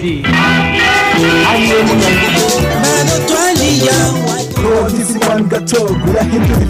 Burundi aye Mano twalia Produce one gato kurahindura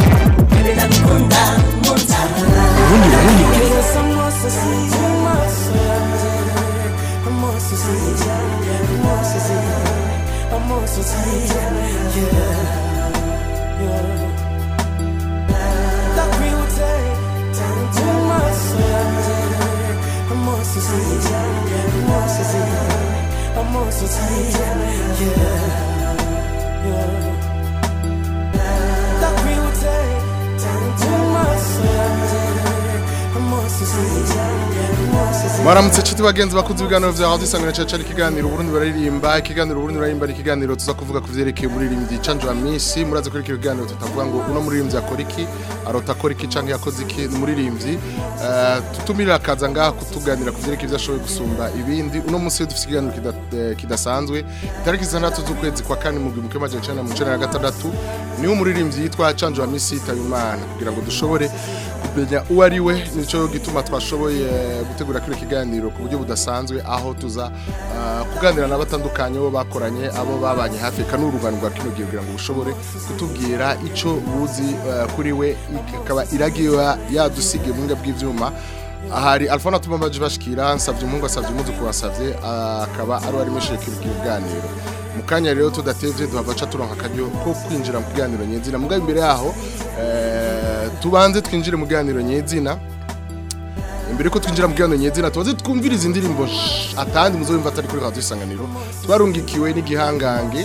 Maramutse chiti bagenzi bakuze ibiganiro vya Radio Isanganiro cyacu ari ikiganiro Burundi baririmba ikiganiro Burundi baririmba ari ikiganiro tuza kuvuga ku vyerekeye umuririmbyi Canjo Amisi muraze kuri iki kiganiro tutavuga ngo uno muririmbyi akora iki arota akora iki canke yakoze iki ni umuririmbyi Eh, tutumira akaza ngaha kutuganira ku vyerekeye ivyo ashoboye gusumba ibindi uno munsi dufite ikiganiro kida- eh, kidasanzwe itariki zitandatu z'ukwezi kwa kane mu gihumbi kimwe amajana icenda na mirongo icenda na gatandatu niwe umuririmbyi yitwa Canjo Amisi yitaba Imana kugira ngo dushobore kumenya uwo ari we nico gituma twashoboye gutegura kino kiganiro ku buryo budasanzwe aho tuza ah, kuganira n'abatandukanye bo bakoranye abo babanye hafi eka n'urugano rwa kino gihe kugira ngo bushobore kutubwira ico buzi ah, kuri we ikaba iragiye yadusigiye mu bw'ivyuma ivyuma ahari Alphona tumamaje bashikira nsavye umuhungu asavye umuzu kubasavye akaba ari wari meshe kiganiro mu kanya rero tudatevye duhava ca turonka akaryo ko kwinjira mu kiganiro nyezina mugabe imbere yaho eh, tubanze twinjire mu kiganiro nyezina imbere ko twinjira mu kiganiro nyezina tubanze twumviriza indirimbo sh- atandi muzobimva atari kuri radio isanganiro twarungikiwe n'igihangange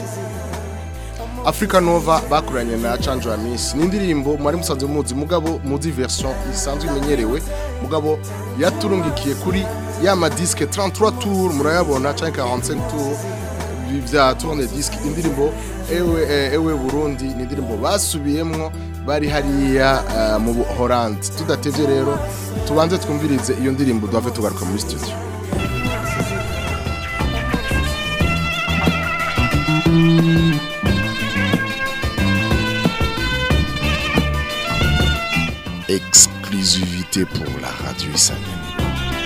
Africa Nova bakoranye na Chanjo Amis ni indirimbo mwari musanzwe muzi mugabo muzi version isanzwe imenyerewe mugabo yaturungikiye kuri ya ma disque 33 tours murayabona canke 45 tours vya tourne disque indirimbo ewe eh, ewe Burundi ni indirimbo basubiyemwo bari hariya eh, mu Holland tudatevye rero tubanze twumvirize iyo ndirimbo duhave tugaruka muri studio exclusivité pour la radio Isanganiro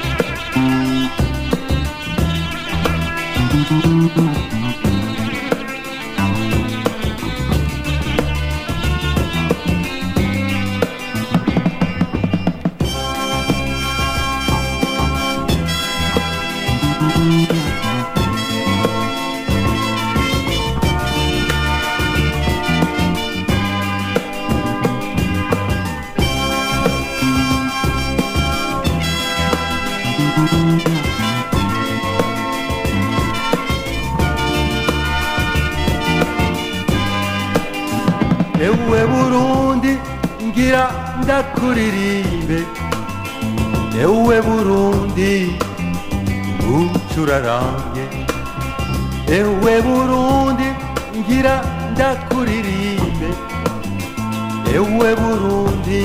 ewe Burundi ngira ndakuririmbe ewe Burundi ucurarange ewe Burundi ngira ndakuririmbe ewe Burundi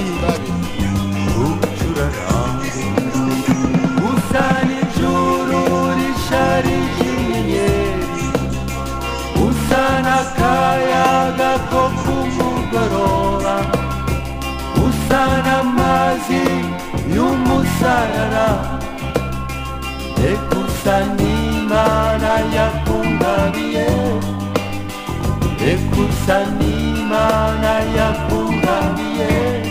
ucurarange usa n'ijuru risharije inyenyeri usa n'akayaga ko ku mugoroba usa n'amazi y'umusarara eka usa n'imana yakungabiye eka usa n'imana yakungabiye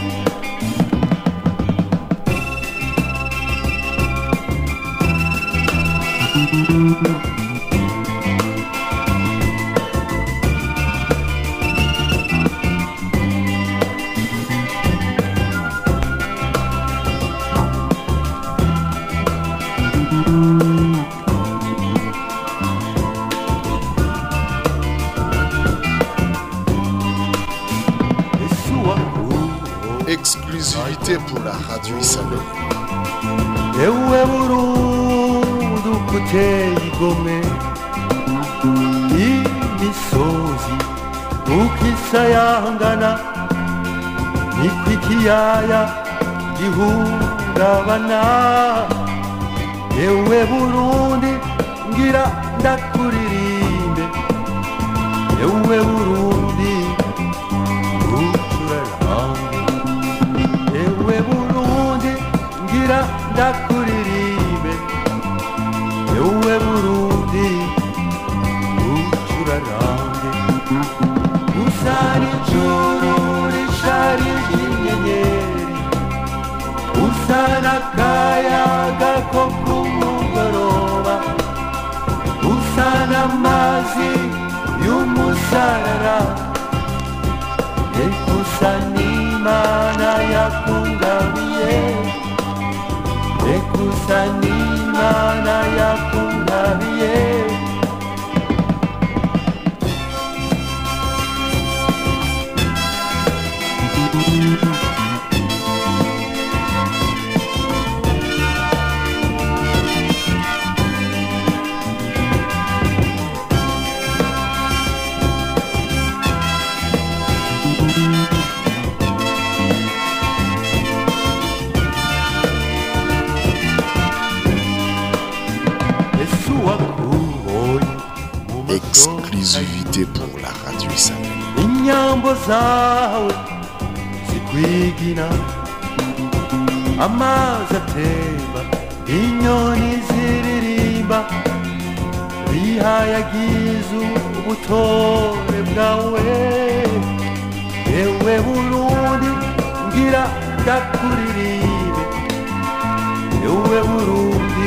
exclusivité pour la radio Isanganiro ewe burundu kuteye igome imisozi ukisayangana niko ikiyaya gihungabana ewe burundi ngira ndakuririmbe ewe burundi ucurarange ewe burundi ngira ndakuririmbe ewe burundi burundi ucurarange usa n'ijuru rishari ry'inyenyeri usa n'akayaga ko ku mugoroba usa n'amazi y'umusarara ekusa n'imana yakungabiye ekusa n'imana yakungabiye ese uwakubonye mu maso Exclusivité pour la radio Isanganiro. inyambo zawe zikwigina amazi atemba inyoni ziririmba bihayagiza ubutore bwawe ewe burundi ngira ndakuririmbe ewe burundi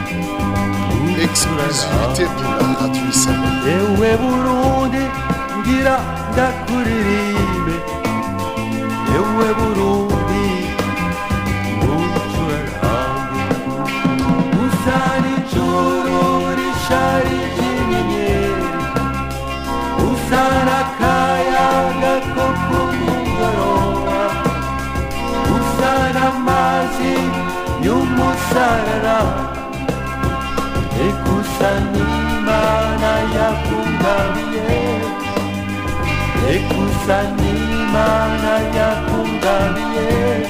Exclusivité pour la radio Isanganiro. ewe burundi ngira ndakuririmbe ewe burundi ucurarange usa n'ijuru rishari ry'inyenyeri usa n'akayaga ko ku mugoroba usa n'amazi y'umusarara ekusa n'imana yakungabiye ekusa n'imana yakungabiye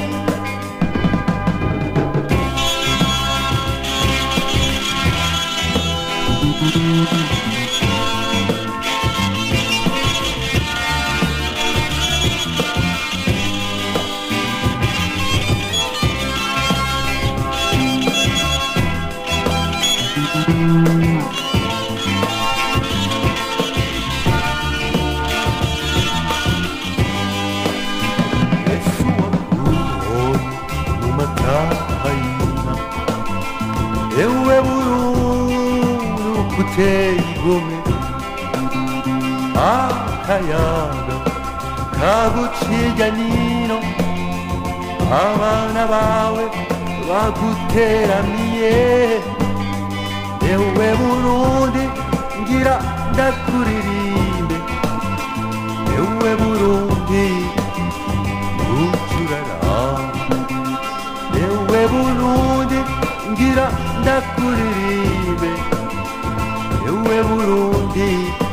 ese uwakubonye mu mataha y'inka ewe bururu kuteye igomwe akayaga kaguciye nino abana bawe baguteramiye ewe burundi ngira ndakuririmbe ewe burundi ucuraranga ewe burundi ngira ndakuririmbe ewe burundi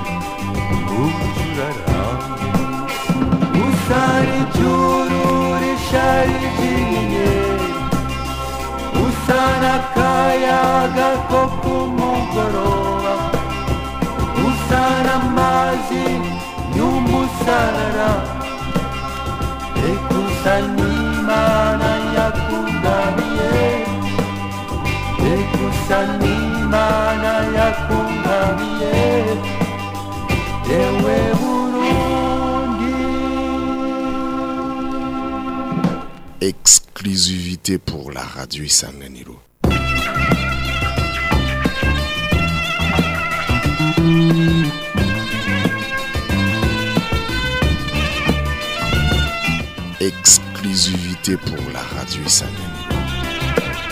ucuraranga usa n'ijuru rishari ry'inyenyeri usa n'akayaga ko ku mugoroba usa n'amazi y'umusarara ekusa n'imana yakungabiye ekusa n'imana yakungabiye ewe burundi Exclusivité pour la radio Isanganiro. Exclusivité pour la radio Isanganiro.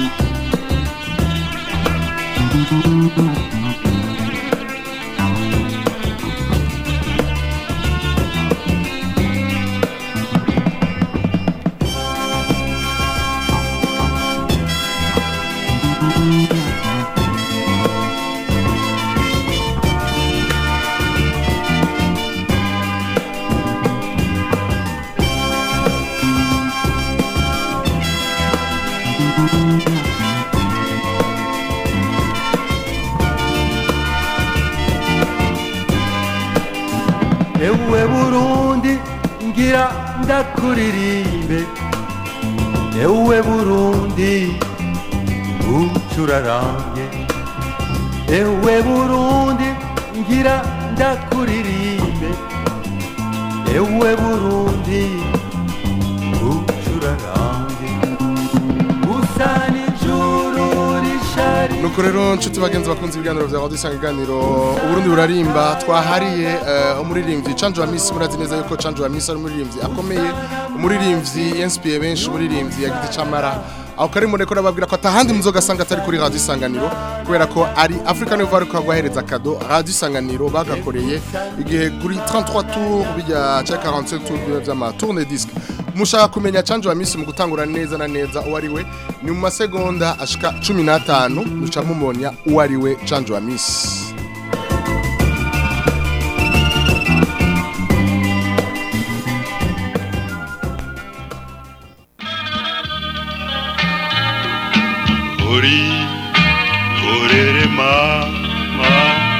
ewe burundi ngira ndakuririmbe ewe burundi ucurarange ewe burundi ngira ndakuririmbe ewe burundi ucurarange usa n'ijuru rishari nuko rero nshuti bagenzi bakunze ibiganiro vya radio isanga iganiro uburundi burarimba twahariye eh, umuririmbyi canjo wa misi murazi neza yuko canjo wa misi ari umuririmbyi akomeye umuririmbyi yanspiye benshi umuririmbyi ya giti camara aho kari mureko nababwira ko atahandi muzogasanga atari kuri radio isanganiro kubera ko ari Africa Nivo ariko guhereza kado radio isanganiro bagakoreye igihe kuri 33 tours bijya ca 45 tours vy'ama tourne disque mushaka kumenya canjo wa misi mu gutangura neza na neza uwo ari we ni mu masegonda ashika 15 muca mumunya uwo ari we canjo wa misi uri korere mama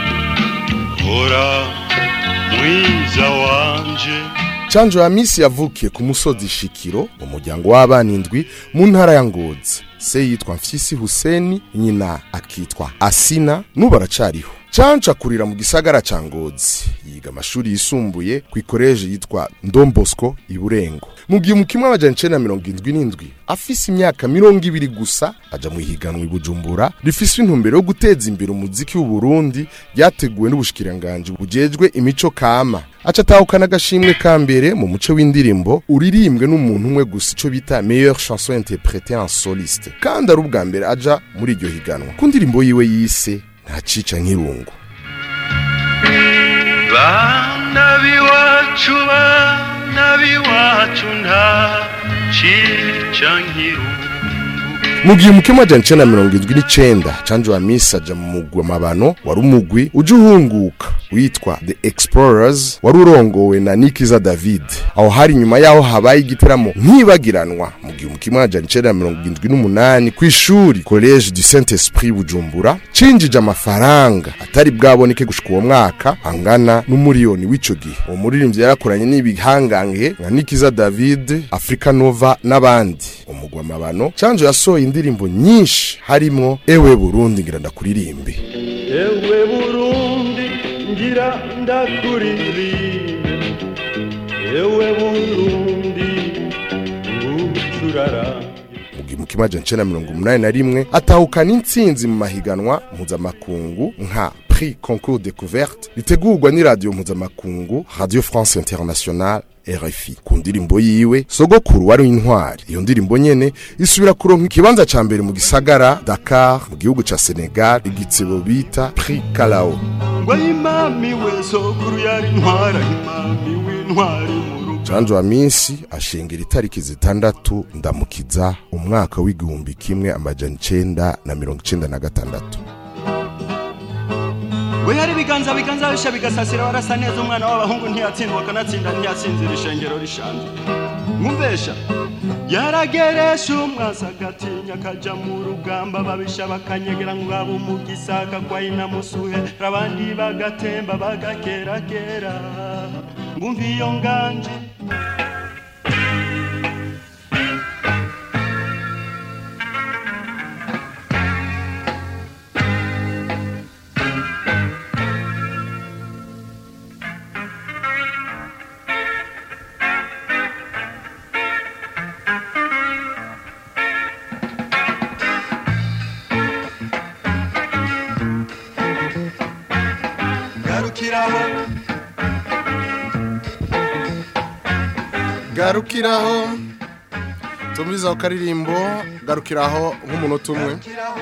hora mwiza wanje Chanjo ya misi yavukiye ku musozi Shikiro mu muryango w'abana indwi mu ntara ya Ngozi. Se yitwa Mfyisi Huseni, nyina akitwa Asina, nubu aracariho. Chanjo akurira mu gisagara ca Ngozi. Yiga amashuri yisumbuye ku ikoreje yitwa Ndombosco i Burengo. Mu gihe mu kimwe amajana icenda na mirongo indwi n'indwi afise imyaka mirongo ibiri gusa aja mu ihiganwa i Bujumbura rifise intumbero yo guteza imbere umuziki w'u Burundi ryateguwe n'ubushikiranganje bujejwe imico kama aca atahukana agashimwe ka mbere mu muco w'indirimbo uririmbwe n'umuntu umwe gusa ico bita meilleure chanson interprétée en soliste kandi ari ubwa mbere aja muri iryo higanwa ku ndirimbo yiwe yise ntacica nk'irungu bana biwacu bana biwacu nta cica nkiru mu gihe umukemu wa jana icenda na mirongo indwi n'icenda canjo wa misi aja mu mugwi w'amabano wari umugwi uja uhunguka witwa the explorers wari urongowe na nikiza david aho hari inyuma yaho habaye igiteramo nkibagiranwa mu gihe umukemu wa jana icenda na mirongo indwi n'umunani kw'ishuri college du saint esprit bujumbura cinjije amafaranga atari bwaboneke gushika uwo mwaka angana n'umuriyoni w'ico gihe uwo muririmbyi yarakoranye n'ibihangange nka nikiza david africa nova n'abandi umugwi w'amabano canjo yasohoye indirimbo nyinshi harimwo ewe burundi ngira ndakuririmbe ewe burundi ngira ndakuririmbe ewe burundi ucurarange mu gihe mu kimaja ncenda mirongo umunani na rimwe atahukana intsinzi mu mahiganwa mpuzamakungu nka prix concours découverte ritegurwa n'iradiyo mpuzamakungu radio france internationale RFI ku ndirimbo yiwe sogokuru wari intwari iyo ndirimbo nyene isubira kuronka ikibanza ca mbere mu gisagara Dakar mu gihugu ca Senegal igitsebo bita Prix Kalao ngo imami we sokuru yari ntwara imami w'intwari mu rugo Janjo wa minsi ashengera itariki zitandatu ndamukiza umwaka w'igihumbi kimwe amajana icenda na mirongo icenda na gatandatu we hari ibiganza biganza bisha bigasasira barasa neza umwana w'abahungu ntiyatsindwa akanatsinda ntiyatsinzira ishengero rishanzwe mwumvesha yarageresha umwasa agatinya akaja mu rugamba babisha bakanyegera ngo abo mu gisaka kwa inamusuhe abandi bagatemba bagakeragera ngumva iyo nganje garukiraho garukiraho tumviza ku karirimbo garukiraho nk'umunota umwe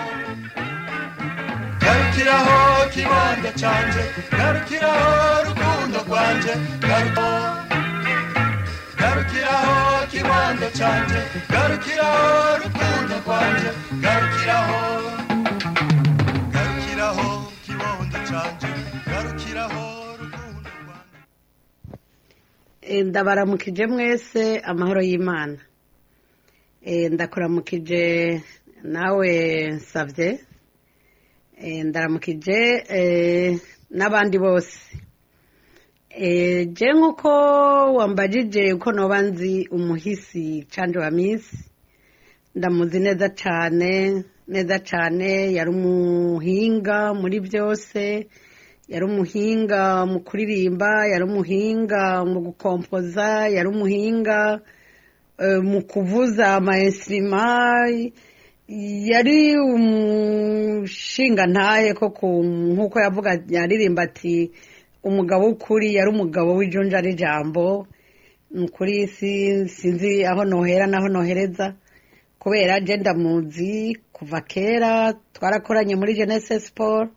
garukiraho kibanza canje garukiraho rukundo rwanje garukiraho garukiraho kibanza canje garukiraho rukundo rwanje garukiraho garukiraho kibondo canje garukiraho rukundo rwanje Eh, ndabaramukije mwese amahoro y'imana Eh, ndakuramukije nawe nsavye Eh, ndaramukije eh, n'abandi bose Eh, je nk'uko wambajije uko noba nzi umuhisi canje wa misi ndamuzi neza cane neza cyane yari umuhinga muri byose yari umuhinga mu kuririmba yari umuhinga mu gukompoza yari umuhinga eh, mu kuvuza amaesirima yari umushinga ntahe koko nk'uko yavuga yaririmba ati umugabo w'ukuri yari umugabo w'ijunja n'ijambo ni ukuri si- sinzi aho nohera n'aho nohereza kubera je ndamuzi kuva kera twarakoranye muri jeunesse sport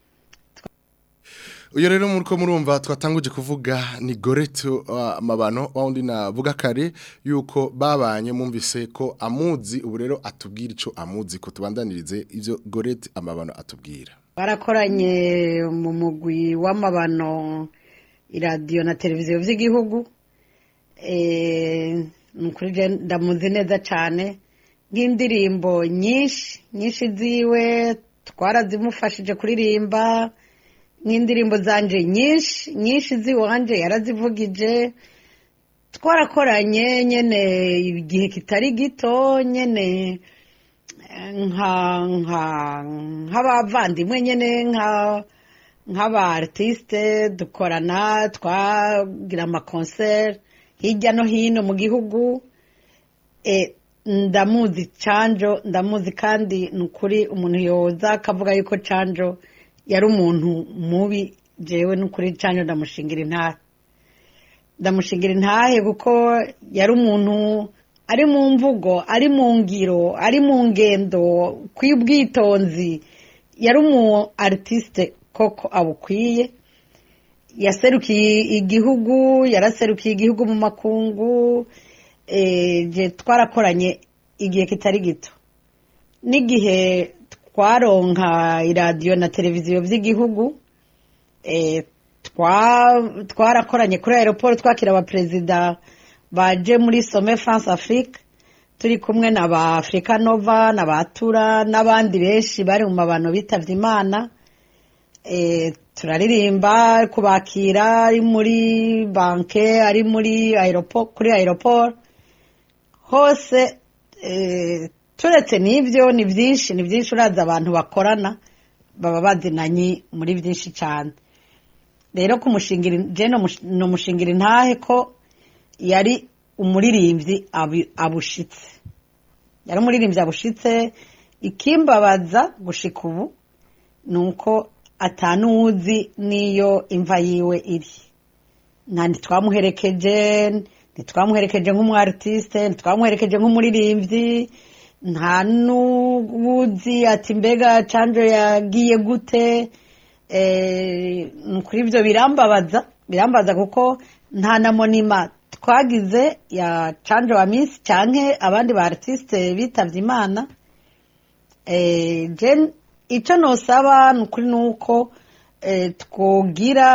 uyu rero muri ko murumva twatanguje kuvuga ni goreto amabano wawundi navuga kare yuko babanye mumvise ko amuzi ubu rero atubwira icyo amuzi ko tubandanirize ibyo gorete amabano atubwira barakoranye mu mugwi w'amabano iradiyo na televiziyo by'igihugu Eh, ni ukuri je ndamuzi neza cyane nk'indirimbo nyinshi nyinshi ziwe twarazimufashije kuririmba nk'indirimbo zanje nyinshi nyinshi ziwanje yarazivugije twarakoranye nyene igihe kitari gito nyene eh, nka nka nk'abavandimwe nyene nka nk'aba artiste dukorana twagira amakoncert hirya no hino mu gihugu eh, ndamuzi canjo ndamuzi kandi ni ukuri umuntu yoza akavuga yuko canjo yari umuntu mubi jewe ni ukuri canjo ndamushingira intahe ndamushingira intahe kuko yari umuntu ari mu mvugo ari mu ngiro ari mu ngendo kw'ubwitonzi yari umu artiste koko abukwiye yaserukiye igihugu yaraserukiye igihugu mu makungu eh, je twarakoranye igihe kitari gito n'igihe twaronka iradiyo na televiziyo by'igihugu eh, twa- twarakoranye kuri aeroport twakira abaperezida baje muri some france afrique turi kumwe na ba africa nova na ba tura n'abandi benshi bari mu mabano bitavye imana eh, turaririmba kubakira ari muri banke ari muri aeroport kuri aeroport hose eh, turetse n'ibyo ni byinshi ni byinshi uraza abantu bakorana baba bazinanye muri byinshi cyane rero kumushingira je ni umushingira intahe ko yari umuririmbyi abi- abushitse yari umuririmbyi abushitse ikimbabaza gushika ubu ni uko atanuzi n'iyo imva yiwe iri nta ntitwamuherekeje ntitwamuherekeje nk'umwartiste ntitwamuherekeje nk'umuririmbyi nta n'uwuzi ati mbega canjo yagiye gute eh, ni kuri ibyo birambabaza birambabaza kuko nta na monima twagize ya canjo wa minsi canke abandi ba artiste bitavye imana eh, je icyo nosaba ni ukuri ni uko eh, twogira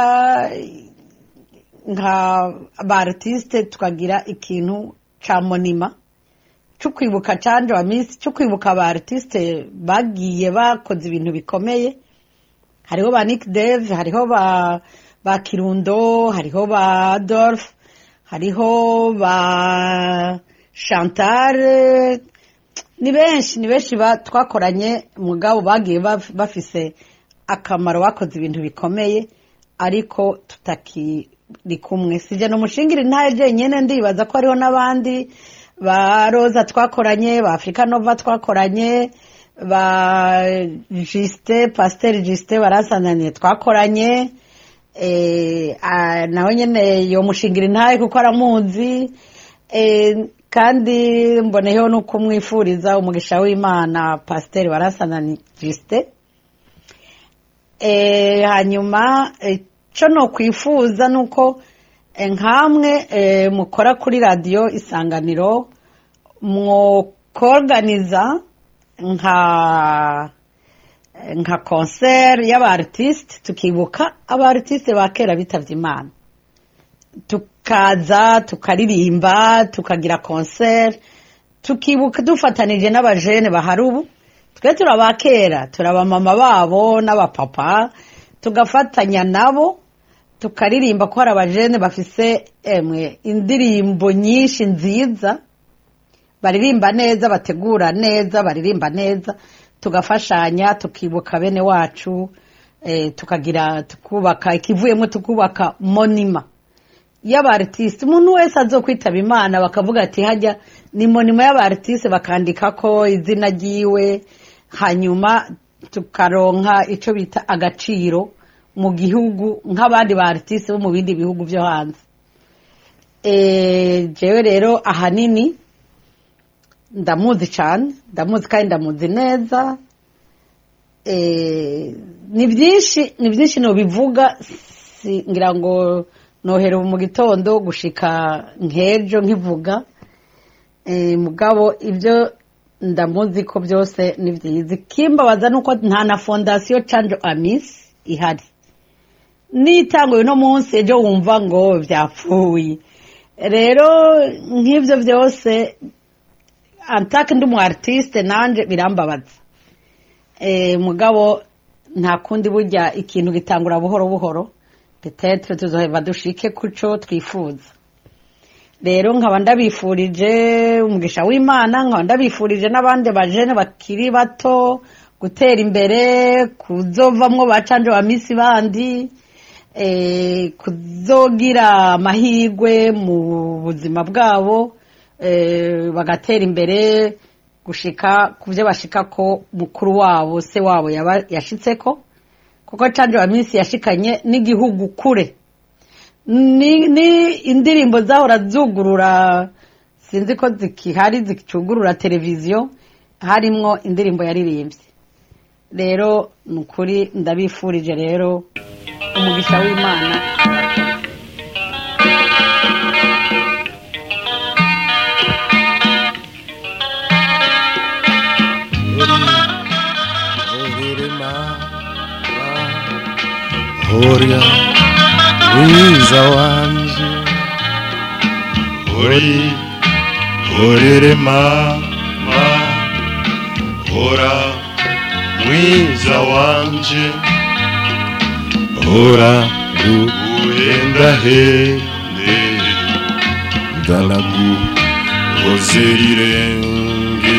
nka ba artiste tukagira ikintu ca monima cyo kwibuka canje wa minsi cyo kwibuka ba artiste bagiye bakoze ibintu bikomeye hariho ba Nick Dave hariho ba ba Kirundo hariho ba Adolphe hariho ba Chantal ni benshi ni benshi ba- twakoranye mugabo bagiye baf- bafise akamaro bakoze ibintu bikomeye ariko tutakiri kumwe sije no mushingira intaye jenyene ndibaza ko hariho n'abandi ba roza twakoranye ba africa nova twakoranye ba juste pasteur juste barasananiye twakoranye eh, ah, nawe nyene yo mushingira intaye kuko aramuzi eh, kandi mboneyeho no kumwifuriza umugisha w'imana pasiteri barasanani jisite hanyuma icyo ni ukwifuza ni uko eh, nkamwe eh, mukora kuri radiyo isanganiro mwokorganiza nka nka konseri y'abaartiste tukibuka abaartiste ba kera bitavye imana tukaza tukaririmba tukagira konseri tukibuka dufatanije n'abajene bahari ubu twe turaba kera turaba mama babo n'abapapa tugafatanya nabo tukaririmba ko hari abajene bafise emwe indirimbo nyinshi nziza baririmba neza bategura neza baririmba neza tugafashanya tukibuka bene wacu eh, tukagira tukubaka ikivuyemo tukubaka monima y'abartiste umuntu wese azokwitaba imana bakavuga ati hajya ni monima y'abartiste bakandika ko izina ryiwe hanyuma tukaronka icyo bita agaciro mu gihugu nk'abandi ba artiste bo mu bindi bihugu byo hanze Eh, jewe rero ahanini ndamuzi cyane ndamuzi kandi ndamuzi neza Eh, ni byinshi ni byinshi nobivuga si- ngira ngo nohera ubu mu gitondo gushika nk'ejo nkivuga Eh, mugabo ibyo ndamuzi ko byose ni byiza ikimbabaza ni uko nta na fondasiyo canjo amisi ihari nitanguye uno munsi ejo wumva ngo byapfuye rero nk'ibyo byose antake ndi umu artiste nanjye birambabaza Eh, mugabo nta kundi burya ikintu gitangura buhoro buhoro petetre tuzoheva dushike kuco twifuza rero nkaba ndabifurije umugisha w'imana nkaba ndabifurije n'abandi bajene bakiri bato gutera imbere kuzovamwo bacanje ba misi bandi eh, kuzogira amahirwe mu buzima bwabo eh, bagatera imbere gushika ku byo bashika ko mukuru wabo se wabo yaba- yashitseko kuko canje wa minsi yashikanye n'igihugu kure ni, ni indirimbo zahora zugurura sinzi ko zikihari zicugurura televiziyo harimwo indirimbo yaririmbye rero ni ukuri ndabifurije rero umugisha w'imana Horia mwiza wanje Hori, horere mama, hora mwiza wanje, hora uhenda hende, dalagu hozerirenge,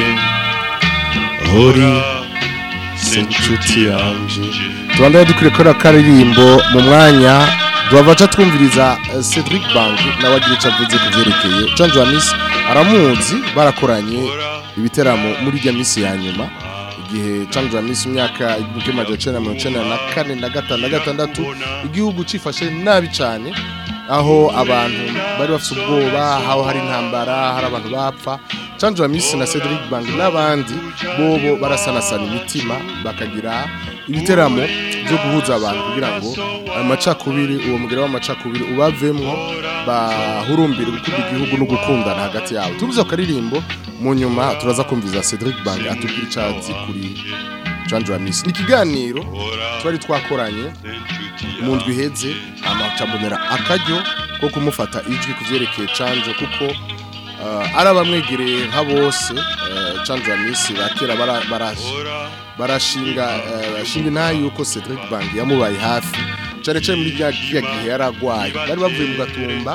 hori senchuti yanje. tubandaye dukwiye gukora akaririmbo mu mwanya duhavaca twumviriza eh, Cedric Bank nawe agira icyo avuze ku byerekeye Jean Joanis aramuzi barakoranye ibiteramo muri ijya minsi ya nyuma igihe Jean Joanis imyaka igihumbi magana cyenda mirongo icyenda na kane na gatanu na gatandatu igihugu cifashe nabi cyane aho abantu bari bafite ubwoba aho hari intambara hari abantu bapfa Jean Joanis na Cedric Bank n'abandi bobo barasanasana imitima bakagira ibiteramo byo guhuza abantu kugira ngo amacakubiri uwo mugera w'amacakubiri ubavemwo bahurumbire gukunda igihugu no gukundana hagati yabo tubuze akaririmbo mu nyuma turaza kumviza Cedric Bang atubwira icyazi kuri Jean Joamis ni ikiganiro twari twakoranye mu ndwi iheze amacambonera akaryo ko kumufata ijwi ku byerekeye Canjo kuko uh, ari abamwegereye nka bose uh, Canjo Amisi bakera bara, bara, barashinga uh, bashinga ntayo yuko Cedric Bang yamubaye hafi cyane cyane muri rya gihe gihe yaragwaye bari bavuye mu gatumba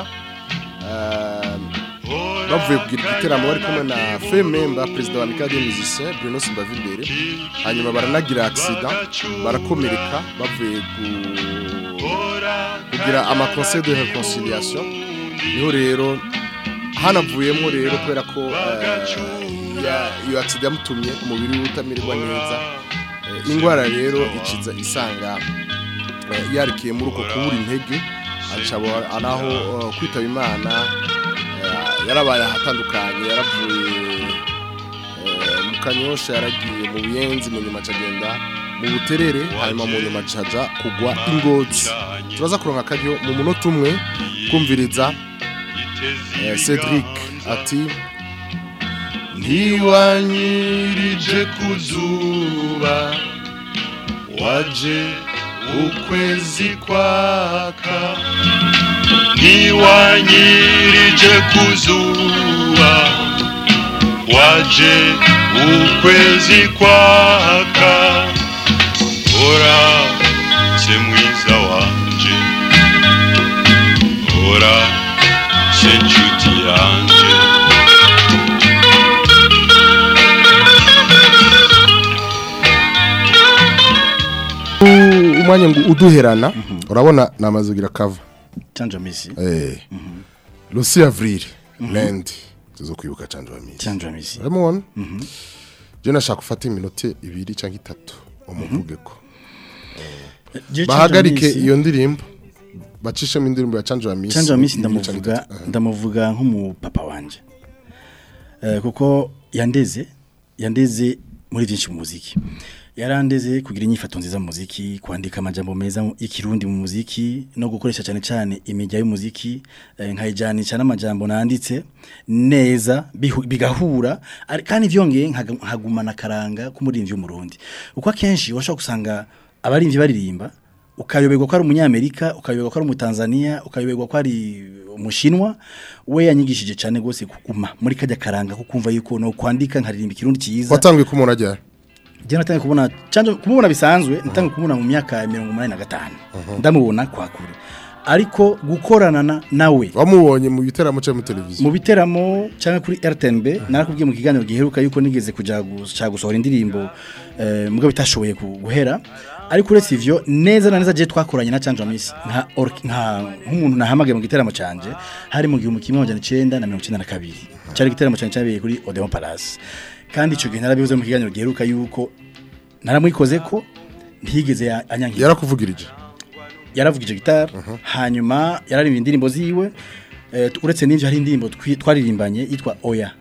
uh, bavuye kugira igiteramo bari kumwe na Fememba perezida wa Mikade Musicien Bruno Simbavildere hanyuma baranagira accident barakomereka bavuye ku kugira ama conseil de réconciliation niho rero hanavuyemo rero kubera ko eh, ya- iyo accident yamutumye umubiri we utamererwa neza Eh, ingwara rero iciza isanga eh, yarikiye muri uko kubura intege acabo anaho eh, kwitaba imana eh, yarabaye ahatandukanye yaravuye eh, mu kanyosha yaragiye mu buyenzi mu nyuma acagenda mu buterere hanyuma mu nyuma acaja kugwa ingozi turaza kuronka akaryo mu munota umwe kumviriza eh, Cedric ati ntiwanyirije ku zuba waje ukwezi kwaka ntiwanyirije ku zuba waje ukwezi kwaka ora se mwiza wanje ora se nshuti yanje umwanya ngo uduherana urabona namaze kugira cover Chanjo Misi eh Lucy Avril Land tuzo kwibuka Chanjo Misi Chanjo Misi Uramubona je nashaka gufata iminota ibiri cyangwa itatu umuvuge ko Je bahagarike Chanjo Misi- iyo ndirimbo bacishemo indirimbo ya Chanjo Misi Chanjo Misi ibiri canke ndamuvuga itatu. Aha. ndamuvuga nk'umupapa wanje eh kuko yandeze yandeze muri byinshi mu muziki yarandeze kugira inyifato nziza mu muziki kwandika amajambo meza mu- y'ikirundi mu muziki no gukoresha cyane cyane imijya y'umuziki eh, nkayijanisha n'amajambo nanditse neza bihu- bigahura ari- kandi vyongeye nkaga- nkagumana karanga k'umurimvyi w'umurundi uko akenshi washobora gusanga abarimvyi baririmba ukayoberwa ko ari umunyamerika ukayoberwa ko ari umutanzania ukayoberwa ko ari umushinwa we yanyigishije cyane gose kuguma muri kajya karanga ko kumva yuko no kwandika nkaririmba ikirundi cyiza watangiye kumubona ryari je natangiye kubona canje kumubona bisanzwe natangiye kumubona mu myaka ya 85 ndamubona kwa kure ariko gukorana na- nawe wamubonye mu biteramo cyangwa muri televiziyo mu biteramo cyangwa kuri RTNB narakubwiye mu kiganiro giheruka yuko nigeze kuja gushaka gusohora indirimbo eh, mugabo bitashoboye ku- guhera ariko uretse ivyo neza na neza je twakoranye na Chanjo Miss nka ork- nka nk'umuntu nahamagaye mu giteramo canje hari mu gihumbi kimwe amajana icenda na mirongo icenda na kabiri cari igiteramo canje cyabereye kuri Odeon Palace kandi ico gihe narabivuze mu kiganiro giheruka yuko naramwikoze ko ntigeze ya- anyangira yarakuvugirije yaravugije gitari hanyuma yararirimba indirimbo ziwe eh, tu- uretse n'ivyo hari indirimbo twi- twaririmbanye yitwa oya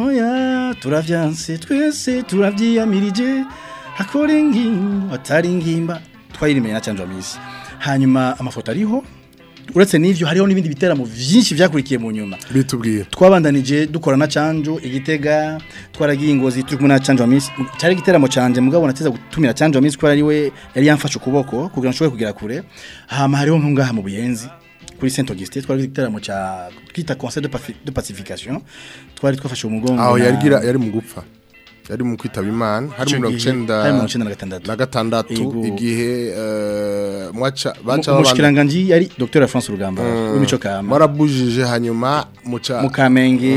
oya turavyanse twese turavyiyamirije hakore ngimba atari ngimba twayirimbanye na Chanjo Miss hanyuma amafoto ariho uretse n'ivyo hariho n'ibindi biteramo vyinshi vyakurikiye mu nyuma bitubwiye twabandanije dukora na canjo igitega twaragiye ingozi turi kumwe na canjo minsi cyari igiteramo canje mugabo nateza gutumira canjo minsi ko ari we yari yamfashe ukuboko kugira ngo nshobore kugera kure hama hariho nko ngaha mu buyenzi kuri Saint Augustin twari igiteramo ca twita conseil de, paci- de pacification twari twafashe umugongo aho na- yarigira yari mu gupfa yari mu kwitaba imana hari Ico mirongo gihe, icenda hari mirongo icenda na gatandatu. na gatandatu Ego. igihe eh, mwaca baca Umu- babana- umushikiranganji yari Dr France Rugamba w'imico kama barabujije hanyuma muca mu kamenge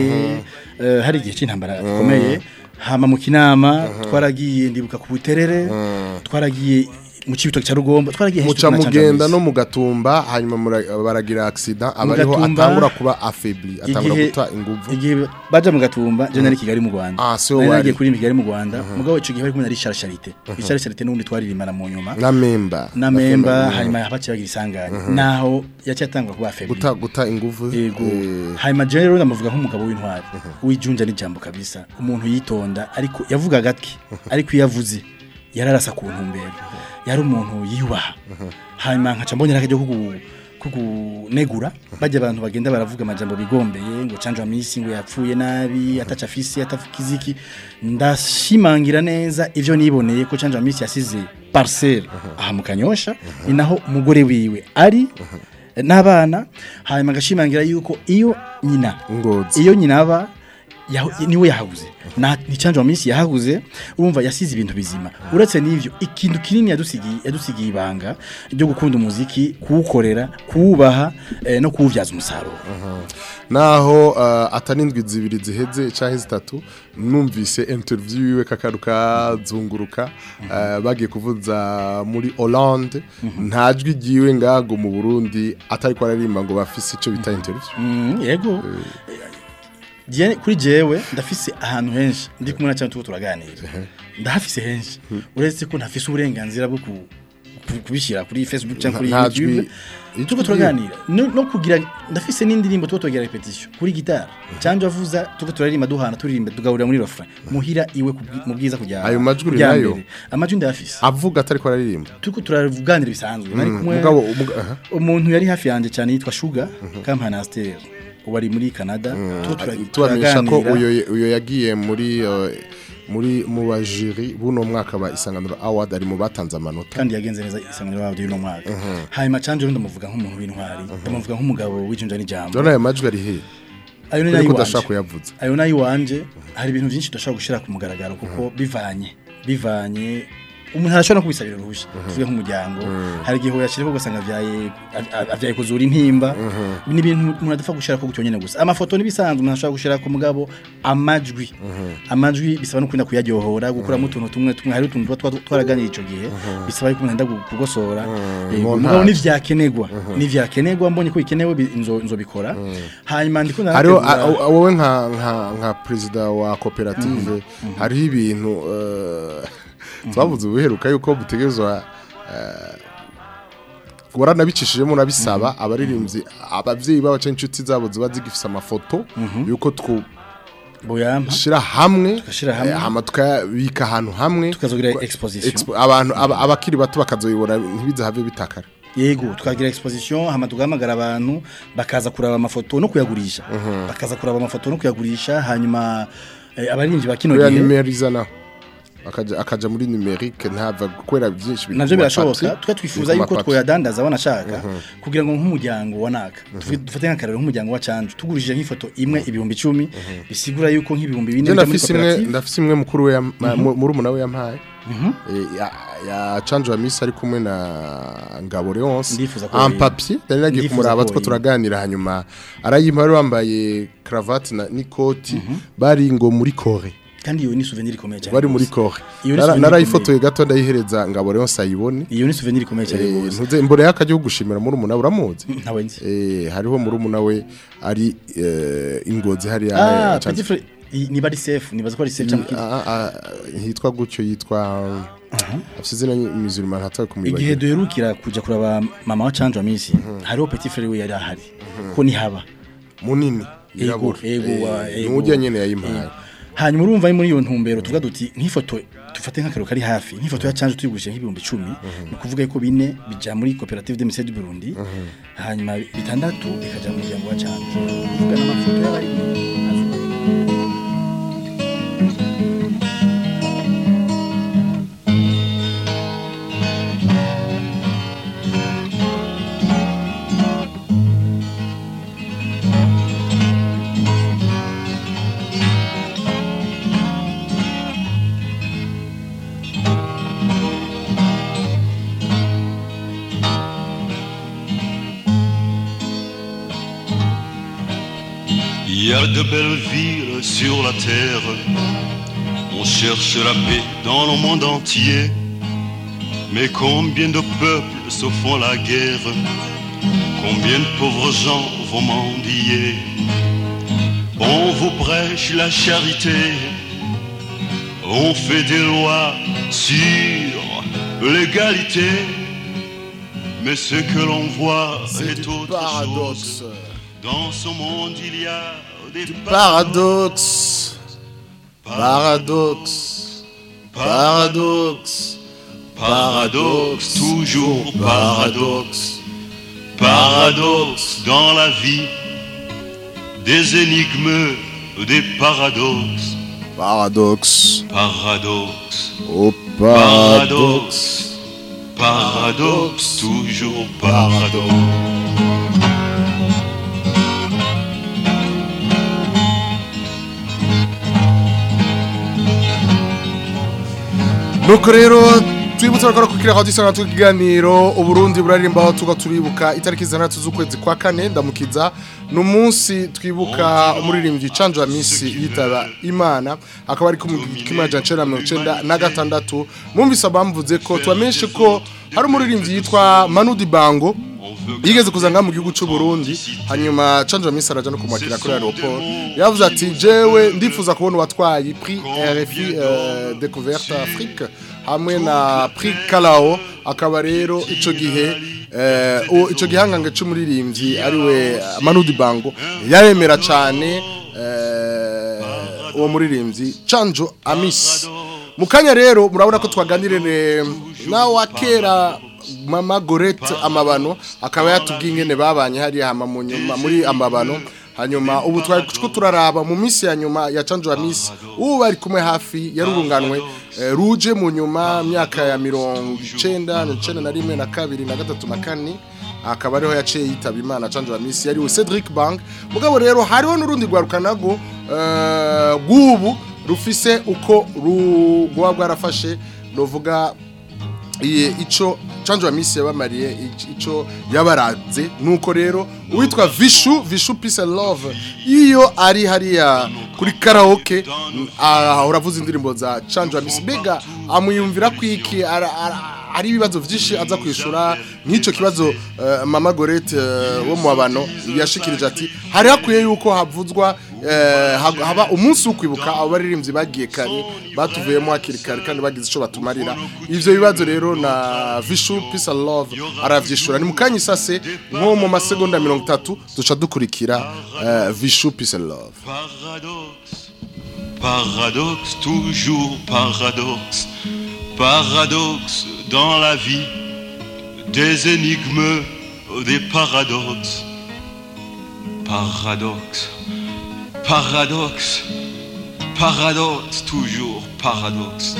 eh, hari igihe cy'intambara gikomeye hama mu kinama twaragiye ndibuka ku buterere twaragiye mu cibitoki cya rugombo twaragiye henshi muca tukina Canja mugenda Miss. no mu gatumba hanyuma mura- baragira accident abariho Gatumba, atangura kuba affaibli atangura igihe guta inguvu igihe baja mu gatumba je nari i kigali mu rwanda Ah, si wo nari wari. nagiye kuri kigali mu rwanda mugabo ico gihe bari kumwe na Richard Charité Richard Charité n'ubundi twaririmbana mu nyuma na memba na memba hanyuma baciye bagira isanganya naho yaciye atangwa kuba afebli guta guta inguvu Ego. eh, Hanyuma je rero ndamuvuga nk'umugabo w'intwari. Wijunja n'ijambo kabisa. Umuntu yitonda ariko yavuga gatki. Ariko iyo yavuze yararasa ku ntumbero. Yari umuntu yiyubaha. Hanyuma nkaca mbonera akajya kugu kugunegura bajya abantu bagenda baravuga amajambo bigombeye ngo canja misi ngo yapfuye nabi ataca afisi atafukiziki ndashimangira neza ivyo niboneye ko canja misi yasize parcelle aha mu kanyosha ni naho umugore wiwe ari n'abana hanyuma agashimangira yuko iyo nyina ngozi iyo nyina aba yahu- niwe yahabuze na ni canje minsi yahabuze urumva yasize ibintu bizima uretse n'ivyo ikintu kinini yadusigiye yadusigiye ibanga ryo gukunda umuziki kuwukorera kuwubaha eh, no kuwuvyaza umusaruro naho uh, atanindwi zibiri ziheze canke zitatu numvise interview yiwe kakaruka zunguruka uh, bagiye kuvuza muri Hollande nta jwi ryiwe ngago mu Burundi atari ko aririmba ngo bafise ico bita interview Mm, yego Je- kuri jewe ndafise ahantu henshi ndi kumwe na cyane tuko turaganira ndahafise henshi uretse ko ntafise uburenganzira bwo ku- ku- kubishyira kuri Facebook cyangwa kuri Nta jwi- YouTube tuko turaganira no, no kugira ndafise n'indirimbo tuko tugira repetition kuri gitara cyangwa avuza tuko turaririmba duhana turirimba tugahurira muri refrain muhira iwe kubwi- mu bwiza kujya Ayo majwi uri kujya nayo? mbere. amajwi ndafise avuga atari ko aririmba tuko turavuganira bisanzwe nari kumwe mugabo umuga- aha. umuntu yari hafi yanjye cyane yitwa Sugar Kampana Aster ubu ari muri Canada Tuko tura- tubamenyesha ko turaganira. uyo uyo yagiye muri uh, muri mu bajiri buno mwaka ba isanganiro award ari mu batanze amanota kandi yagenze neza isanganiro wabyo y'uno mwaka hanyuma canje rero ndamuvuga nk'umuntu w'intwari ndamuvuga nk'umugabo w'ijunja n'ijambo Dona ayo majwi ari he ayo ni Kuri nayo ko wanje udashaka kuyavuza ayo nayo wanje hari ibintu byinshi tudashobora gushira ku mugaragaro kuko bivanye bivanye umuntu arashobora no kubisabira uruhushya tuvuge nk'umuryango hari igihe yashiriko ugasanga avyaye av- avyaye kuzura intimba ni ibintu umuntu adapfa gushira ko gutyo nyene gusa amafoto nibisanzwe umuntu ashobora gushira ku mugabo amajwi amajwi bisaba no kwinda kuyaryohora gukuramo utuntu tumwe tumwe hari utuntu tuba twa- twaraganira ico gihe bisaba yuko umuntu agenda gu- kugosora Eh, Montage. mugabo nivyakenerwa nivyakenerwa mbonye ko bikenewe bi- nzo nzobikora hanyuma ndiko hariho narategura- a- a- wowe nka nka nka perezida wa koperative hariho ibintu eh, twavuze ubuheruka yuko butegezwa waranabicishijemo unabisaba abaririmbyi abavyeyi babo canke inshuti zabo ziba zigifise amafoto yuko twushira boyampa hamwe Tugashira hamwe. eh, hama tukabika ahantu hamwe tukazogira Kwa- exposition expo- abantu aba- abakiri bato bakazoyibona ntibizahave bitakara yego twagira exposition hama tugahamagara abantu bakaza kuraba amafoto no kuyagurisha bakaza kuraba amafoto no kuyagurisha hanyuma eh, abarinzi ba kino oya gihe numeriza naho akaja akaja muri numerique ntava kubera byinshi biri navyo ku birashoboka mapapyi, twe twifuza biri ku yuko mapapyi. twoyadandaza wanashaka kugira ngo nk'umuryango wanaka Tuvuge- dufate nk'akarero nk'umuryango wa canje tugurishije nk'ifoto imwe ibihumbi icumi bisigura yuko nk'ibihumbi bine Je bija muri ndafise imwe koperative ndafise imwe mukuru we yam- mu- murumuna we yampaye Eh, ya ya canje wa misi ari kumwe na Ngabo Leonce Ndifuza ko en yoyimpa. papier nari nagiye Ndifuza kumuraba ko two yoyimpa. turaganira hanyuma arayimpa bari bambaye cravate na n'ikoti bari ngo muri Kore kandi iyo ni souvenir ikomeye cyane bari muri rwose. Kore Iyo ni Nara- souvenir narayifotoye gato ndayihereza Ngabo Leonce ayibone iyo ni souvenir ikomeye cyane Eh, rwose ntuze imbere y'akagihugu gushimira murumuna we uramuzi ntawe nzi Eh, hariho murumuna we ari eh, ingozi hariya ah eh, petit frère i- niba ari safe nibaza ko ari safe cyangwa iki- Ah, ah, ah, hitwa gutyo yitwa afite izina musulman hatawe igihe kumwibagira duherukira kujya kuraba mama wa canje wa misi hariho petit frère we yari ahari ko nihaba munini Ego, yirabura ego, wa- Eh, ego. n'ujya nyene yayimpaye hanyuma urumva ari muri iyo ntumbero tuvuga duti nk'ifoto dufate nk'akarero kari hafi nk'ifoto ya canje tuyigurishije nk'ibihumbi icumi ni ukuvuga ko bine bija muri koperative de mise du Burundi hanyuma bitandatu bikaja mu muryango wa canje kuvuga n'amafoto y'abari Il y a de belles villes sur la terre. On cherche la paix dans le monde entier. Mais combien de peuples se font la guerre Combien de pauvres gens vont mendier On vous prêche la charité. On fait des lois sur l'égalité. Mais ce que l'on voit c'est est du autre paradoxe chose. Dans ce monde, il y a des paradoxe paradoxe paradoxe paradoxes, toujours paradoxes. Paradoxes dans la vie, des énigmes, des paradoxes. paradoxe Paradoxes, oh paradoxe paradoxes, paradoxes, toujours paradoxes. nuko rero twibutse bakora kukira aho dusanga tukiganiro uburundi buraririmba aho tuga turibuka itariki zitandatu z'ukwezi kwa kane ndamukiza ni umunsi twibuka umuririmbyi canje wa misi yitaba imana akaba ari kumajana icenda na mirongo icenda na gatandatu mwumvise abamvuze ko tubamenyeshe ko hari umuririmbyi yitwa manudi bango yigeze kuza ngaha mu gihugu cy'u Burundi hanyuma canje wa misi araja no kumwakira kuri aeroport yavuze ati jewe ndifuza kubona uwatwaye prix RFI euh, découverte Afrique hamwe na prix Kalao akaba rero ico gihe eh, uwo- ico gihangange c'umuririmbyi ariwe Manudi Bango yaremera cane eh, uwo muririmbyi Canjo Amis mu kanya rero murabona ko twaganirire nawe wa kera mama gorete amabano akaba yatubwiye ingene babanye hariya hama mu nyuma muri amabano hanyuma ubu twari ko turaraba mu minsi ya nyuma ya canjo misi ubu bari kumwe hafi yarurunganwe eh, ruje mu nyuma myaka ya mirongo icenda na icenda na rimwe na kabiri na gatatu na kane akaba ariho yaciye yitaba imana canje wa misi yariwe Cedric Bank mugabo rero hariho n'urundi rwarukanago eh, rw'ubu rufise uko rugwa rwarafashe novuga iye ico canjo wa misi yabamariye ic- ico yabaraze nuko rero uwitwa Vishu Vishu Peace and Love iyo ari hariya kuri karaoke mm, ah, uravuza indirimbo za canjo wa misi bega amuyumvira kwiki ara- ara- ari ibibazo vyinshi aza kwishura nk'ico kibazo eh, mama Gorete eh, wo mu babano yashikirije ati hari hakwiye yuko havuzwa eh, hab- haba umunsi wo kwibuka abo baririmbyi bagiye kare batuvuyemo hakiri kare kandi bagize ico batumarira ivyo bibazo rero na Vishu Peace and Love aravyishura ni mukanya isase nko mu masegonda 30 duca dukurikira eh, Vishu Peace and Love Paradoxe, paradoxe, toujours paradoxe, paradoxe dans la vie, des énigmes, des paradoxes, paradoxe, paradoxe, paradoxe, toujours paradoxe.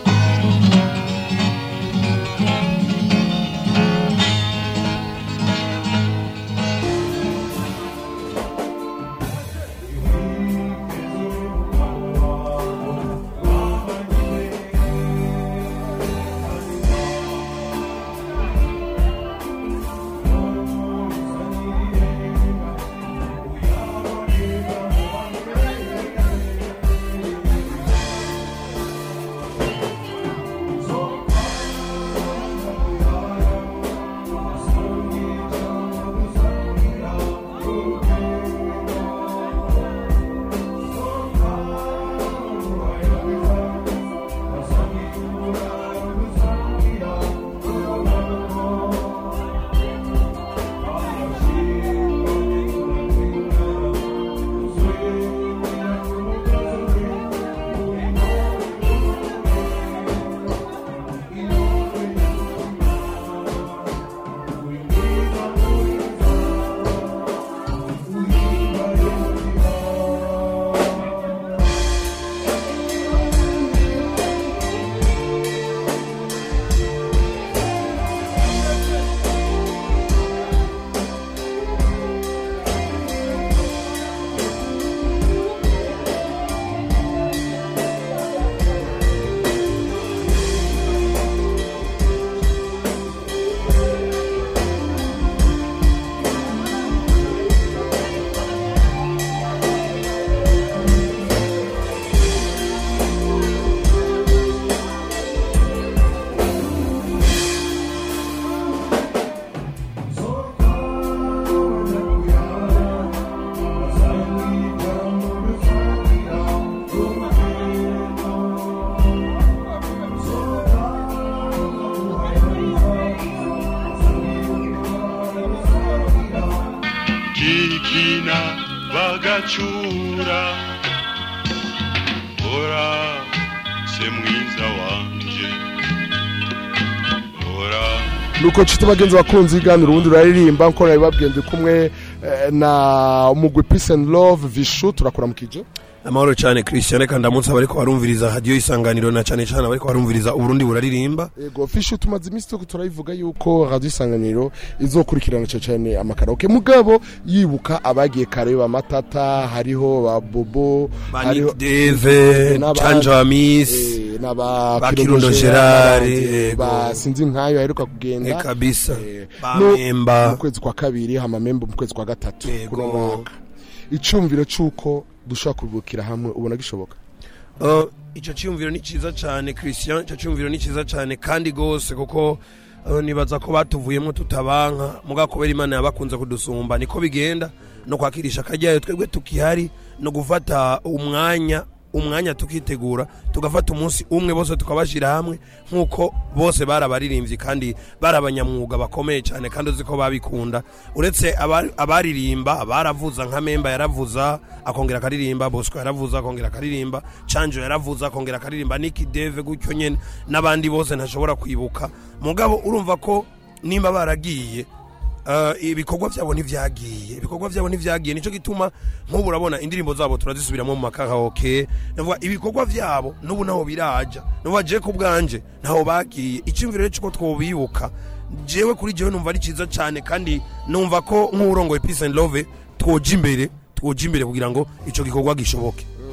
kikina bagacura ora se mwiza wanje ora nuko nshuti bagenzi bakunzi iganira ubundi uraririmba nko nabibabwiye ndi kumwe eh, na umugwi Peace and Love Vishu turakuramukije amahoro cyane christian reka ndamutse abariko barumviriza hadiyo isanganiro na cyane cyane abariko barumviriza uburundi buraririmba Ego Vishu tumaze iminsi tuko turabivuga yuko radio isanganiro izokurikirana cyane cyane amakaraoke mugabo yibuka abagiye kare ba matata hariho ba bobo Nick Dave, n'abandi, Canja Amis, eh, n'aba ba Kirundo Kirundo Gerard, Gerard, eh, ego. ba sinzi nkayo aheruka kugenda Eh, kabisa. Eh, Ba no- Memba. mu kwezi kwa kabiri hama memba mu kwezi kwa gatatu Ego. kuno mwaka icumviro c'uko dushobora kubukira hamwe ubona gishoboka Uh, icyo cyumviro ni cyiza cyane christian icyo cyumviro ni cyiza cyane kandi gose kuko uh, nibaza ko batuvuyemo tutabanka muga kubera imana yabakunze kudusumba niko bigenda no kwakirisha akajyayo twebwe tukihari no gufata umwanya umwanya tukitegura tugafata umunsi umwe bose tukabashyira hamwe nk'uko bose bari abaririmbyi kandi bari abanyamwuga bakomeye cyane kandi uzi ko babikunda uretse abari- abaririmba baravuza nka memba yaravuza akongera akaririmba bosco yaravuza akongera akaririmba canjo yaravuza akongera akaririmba niki deve gutyo nyene n'abandi bose ntashobora kwibuka mugabo urumva ko nimba baragiye Uh, ibikorwa byabo ntivyagiye ibikorwa byabo ntivyagiye nico gituma nk'ubu urabona indirimbo zabo turazisubiramo mu makaraoke navuga ibikorwa byabo n'ubu naho biraja nuba je ku bwanje naho bagiye iciyumviro rero cyuko twobibuka jewe kuri jewe numva ari ciza cyane kandi numva ko nk'urongoye peace and love twoja imbere twoja imbere kugira ngo ico gikorwa gishoboke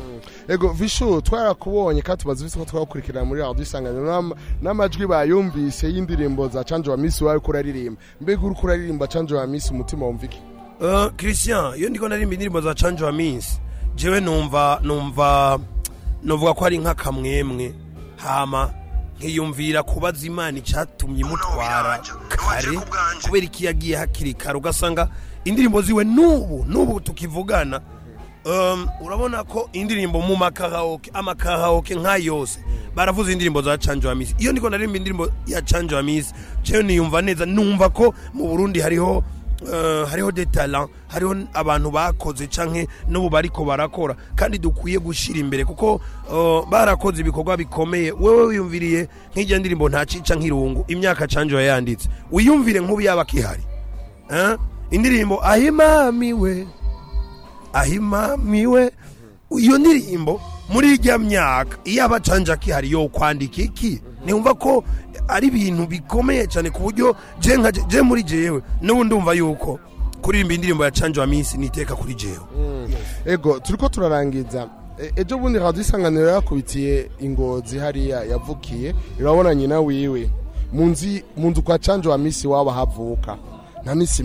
ego vishu twarakubonye kandi tumaze ufite ko twakurikirana muri radio isanganiro n'ama- n'amajwi bayumvise y'indirimbo za canje wa misi wawe kuraririmba mbega uri kuraririmba canje wa misi umutima wumva iki Uh, Christian iyo ndiko narimba indirimbo za Change wa Miss jewe numva numva novuga ko ari nk'akamwemwe hama nkiyumvira kubaza imana icyatumye imutwara kare kubera iki yagiye hakiri kare ugasanga indirimbo ziwe n'ubu n'ubu tukivugana um, urabona ko indirimbo mu makaraoke amakaraoke nka yose baravuze indirimbo za Change wa Miss iyo ndiko narimba indirimbo ya Change wa Miss jewe niyumva neza numva ko mu Burundi hariho Uh, hariho de talent hariho abantu bakoze canke n'ubu bariko barakora kandi dukwiye gushira imbere kuko uh, barakoze ibikorwa bikomeye wewe wiyumviriye nk'ijya ndirimbo nta cica nk'irungu imyaka canje yayanditse wiyumvire nk'ubu yaba kihari eh? indirimbo ahimamiwe ahimamiwe iyo ndirimbo muri ijya myaka iyo abacanja kihari yo kwandika iki niumva ko ari ibintu bikomeye cyane ku buryo je nka je- je muri jewe n'ubu ndumva yuko kuririmba indirimbo ya canje wa minsi niteka kuri jewe ego turiko turarangiza E- ejo bundi radio isanganiro yakubitiye ingozi hariya yavukiye irabona nyina wiwe munzi munzu kwa canje wa misi waba havuka nta misi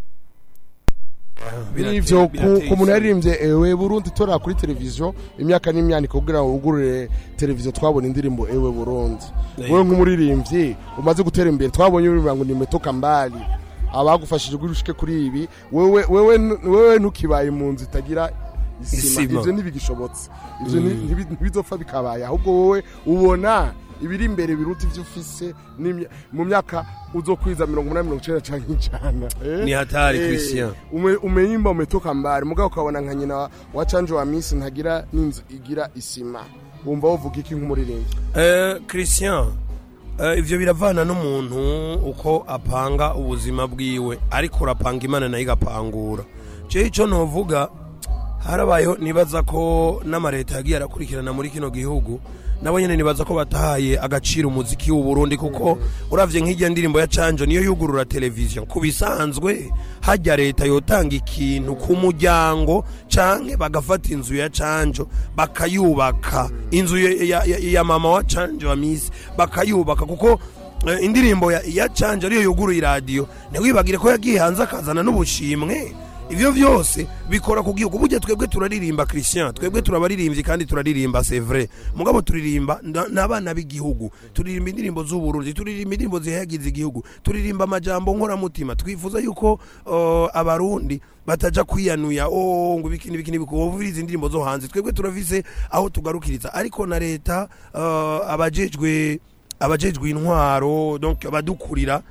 nivyo ku ku muntu yaririmbye ewe burundi tora kuri televiziyo imyaka n'imyaniko kugira ngo wugurure televiziyo twabona indirimbo ewe burundi Yego. wewe nk'umuririmbyi umaze gutera imbere twabonye uririmba ngo nimetoka mbali abagufashije kugira ushike kuri ibi wewe wewe wewe ntukibaye mu nzu itagira isima Isima. ivyo ntibigishobotse ivyo ni- Mm. ntibi- ntibizopfa bikabaye ahubwo wowe ubona ibiri imbere biruta ivyo ufise n'imya- mu myaka uzokwiza mirongo umunani mirongo icenda canke ijana eh? Ni hatari, Eh, Christian. ume- umenyimba umetoka mbari mugabo ukabona nka nyina wa- wa canje wa misi ntagira n'inzu igira isima wumva wovuga iki nk'umuririmbyi Eh, Christian eh, ivyo biravana n'umuntu uko apanga ubuzima bwiwe ariko urapanga imana nayo igapangura jewe ico novuga harabayeho nibaza ko n'amareta yagiye arakurikirana muri kino gihugu nabo nyene nibaza ko batahaye agaciro umuziki w'u Burundi kuko uravye nk'ijya ndirimbo ya Canjo niyo yugurura televiziyo ku bisanzwe hajya leta yotanga ikintu ku muryango canke bagafata inzu ya Canjo bakayubaka inzu ya, ya, ya, ya mama wa Canjo wa Miss bakayubaka kuko eh, indirimbo ya, ya Canjo ariyo yuguruye iradiyo ntiwibagire ko yagiye hanze akazana n'ubushimwe ivyo vyose bikora ku gihugu burya twebwe turaririmba christian twebwe turabaririmbyi kandi turaririmba c'est vrai mugabo turirimba na- n'abana b'igihugu turirimba indirimbo z'uburundi turirimba indirimbo zihayagiza igihugu turirimba amajambo nkoramutima twifuza yuko uh, abarundi bataja kwiyanuya oh ngo ibiki n'ibiki n'ibiki wumviriza indirimbo zo hanze twebwe turavise aho tugarukiriza ariko na leta uh, abajejwe abajejwe intwaro donc abadukurira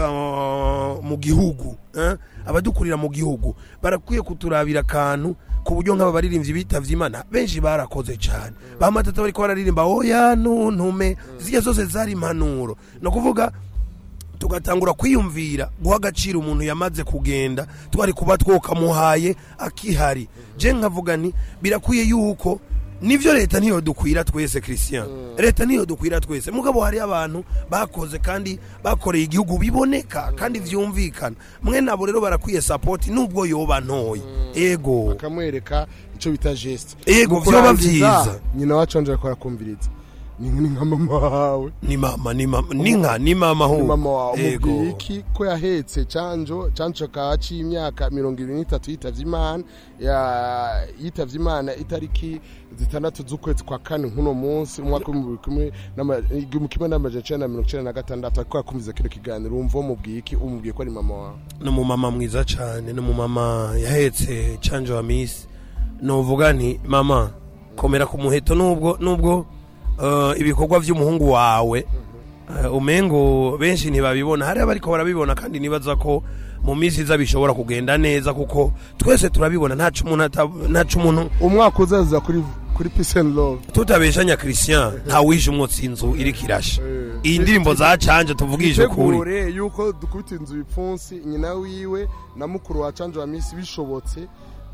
uh, mu gihugu eh? abadukurira mu gihugu barakwiye kuturabira akantu ku buryo nk'aba baririmbyi bitavye imana benshi barakoze cyane bamatata bariko bararirimba oya ntuntume zirya zose zari impanuro no kuvuga tugatangura kwiyumvira guha agaciro umuntu yamaze kugenda twari kuba twokamuhaye akihari je nkavuga nti birakwiye yuko nivyo leta niyo dukwira twese christian leta niyo dukwira twese mugabo hari abantu bakoze kandi bakoreye igihugu biboneka kandi vyumvikana mwe nabo rero barakwiye support nubwo yoba ntoye ego bakamwereka ico bita geste Ego, Mu vyoba kurangiza, vyiza. nyina wa canje ariko arakumviriza ni ni nka mama wawe ni mama ni mama ni nka ni mama Ni hu mama wawe ego umubwiye iki ko yahetse canjo canjo akaba aciye imyaka mirongo ibiri n'itatu yitavye imana ya- yitavye imana itariki zitandatu z'ukwezi kwa kane nk'uno munsi umwaka w'ibihumbi kimwe n'ama- igihumbi kimwe n'amajana icenda na mirongo icenda na gatandatu ariko yakumviza kino kiganiro wumva umubwiye iki umubwiye ko ari mama wawe ni umumama mwiza cyane ni umumama yahetse canje wa misi nuvuga nti mama komera ku muheto nubwo nubwo uh, ibikorwa by'umuhungu wawe uh, umengo benshi ntibabibona hari abariko barabibona kandi nibaza ko mu minsi iza bishobora kugenda neza kuko twese turabibona ntaco umuntu ata- ntaco umuntu umwaka uzaza kuri kuri peace and love tutabeshanya christian ntawishe umwotsi inzu iriko irasha iyi ndirimbo za canje tuvugishe ukuri Itegure yuko dukubita inzu ibipfunsi nyina wiwe na mukuru wa canje wa misi bishobotse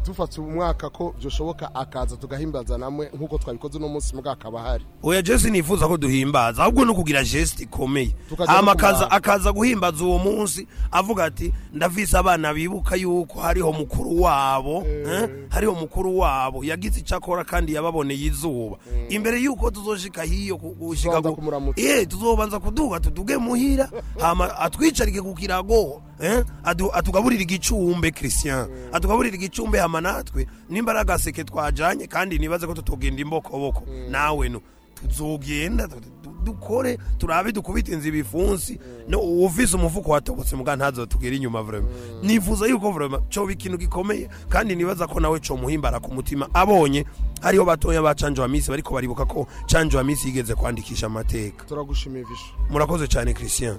dufata umwaka ko byoshoboka akaza tugahimbaza namwe nk'uko twabikoze uno munsi mbwa akaba ahari oya jesi nifuza ko duhimbaza ahubwo no kugira geste ikomeye Tukaja no hama akaza kumara. akaza guhimbaza uwo munsi avuga ati ndavise abana bibuka yuko hariho mukuru wabo eh, hariho mukuru wabo yagize icyo akora kandi yababoneye izuba imbere yuko tuzoshika hiyo ku- gushika Tuzobanza ku- kumuramutsa. eh tuzobanza kuduga tuduge muhira hama atwicarike ku kirago eh adu- atugaburira igicumbe Christian atugaburira igicumbe hama natwe nimba ari agaseke twajanye kandi nibaze ko tutogenda imbokoboko nawe no tuzogenda tu- tu- dukore turabe dukubite inzu ibifunsi no ufise umufuko watobotse muga ntazotugera inyuma vraiment nifuza yuko vraiment cyo ikintu gikomeye kandi nibaza ko nawe cyo muhimbara ku mutima abonye hariho batoya ba canjo wa misi bariko baribuka ko canjo wa misi yigeze kwandikisha amateka turagushimiye visho murakoze cyane Christian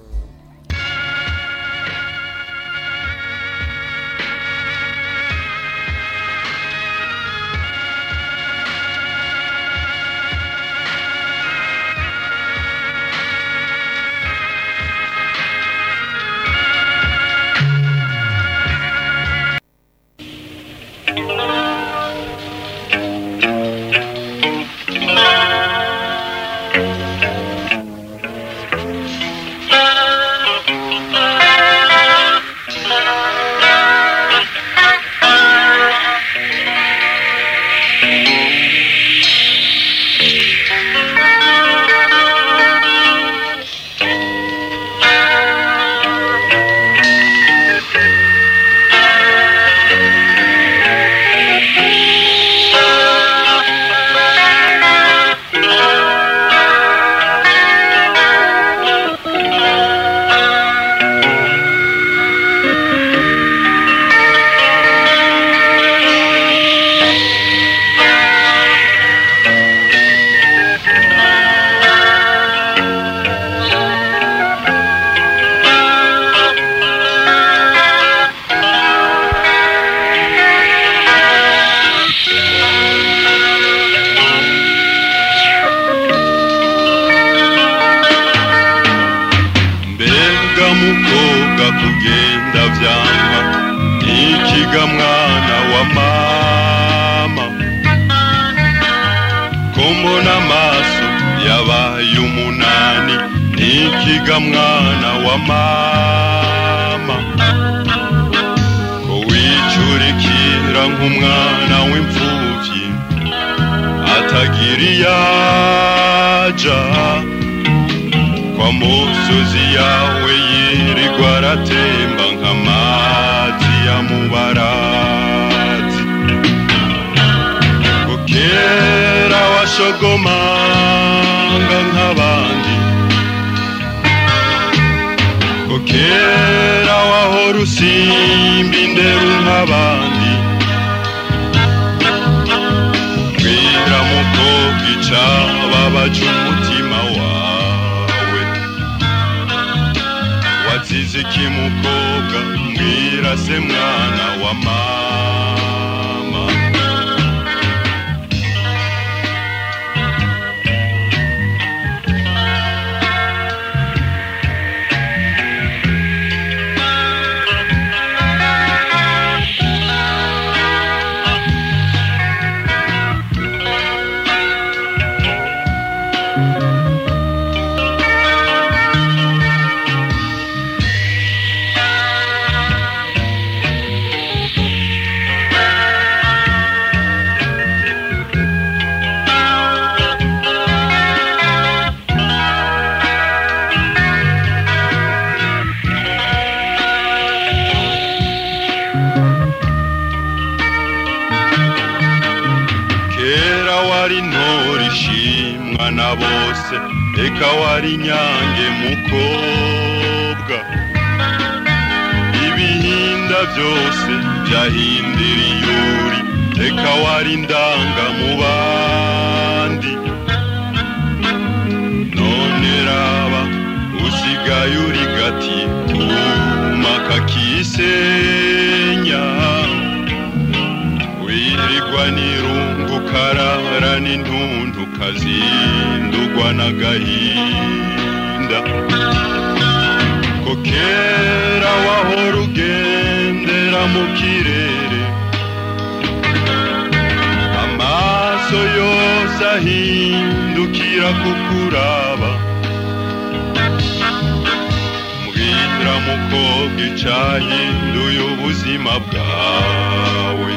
mbega mukobwa kugenda vyanga ikiga mwana wa mama ko mbona amaso yabaye umunani ikiga mwana wa mama ko wicurikira nk'umwana w'imfuvyi atagira iyaja kwa musozi yawe yirirwa aratemba nk'amazi ya mubarazi ngo kera washogomanga nk'abandi ngo kera wahora usimba indero nk'abandi bwira mukobwa icababaje umutima wawe wazize iki mukobwa mbwira se mwana wa mama kera wari ntore ishimwa na bose eka wari inyange mukobwa ibihinda byose byahindira iyuri eka wari ndanga mu bandi none raba usigaye uri gati kuma kakisenya wirirwa n'irungu karara n'intuntu kazindugwa n'agahinda ko kera wahora ugendera mu kirere ndahindukira kukuraba mbwira mukobwa icahinduye ubuzima bwawe